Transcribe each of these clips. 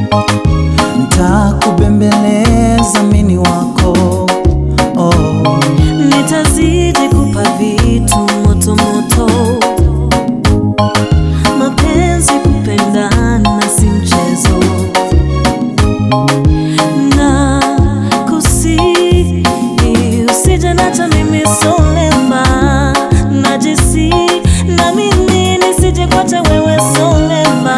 ntakubembeleza mini wako oh. Nitazidi kupa vitu moto moto, mapenzi kupendana si mchezo, na kusi usije nacha mimi solema, najisi na mimi nisije kwacha wewe solema.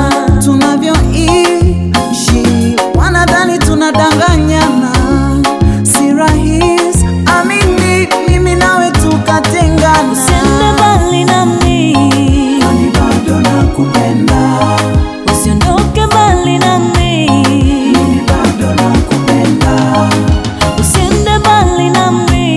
tunavyoishi wanadhani tunadanganyana, si rahisi amini, mimi nawe tukatengana, Usiende mbali nami, kwani bado nakupenda, usiondoke mbali nami. mimi bado nakupenda, Usiende mbali nami,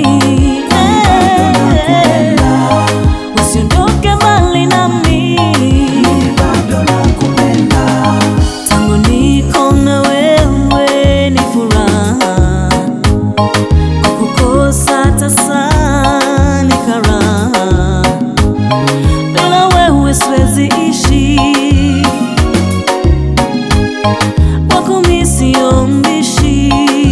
eh. usiondoke mbali nami. mimi bado nakupenda, Tangu niko na wewe ni furaha, kukukosa tasa ni karaha. Bila wewe siwezi ishi, kwako mi sio mbishi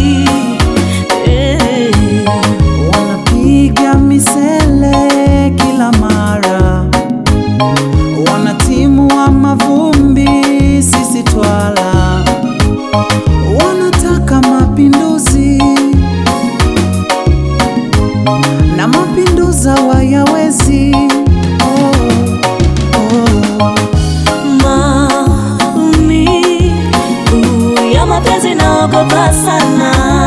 eh. wanapiga misele kila mara, wanatimua mavumbi, sisi twala, wanataka mapinduzi na mapinduza wayawezi oh, oh. Maumivu ya mapenzi naogopa sana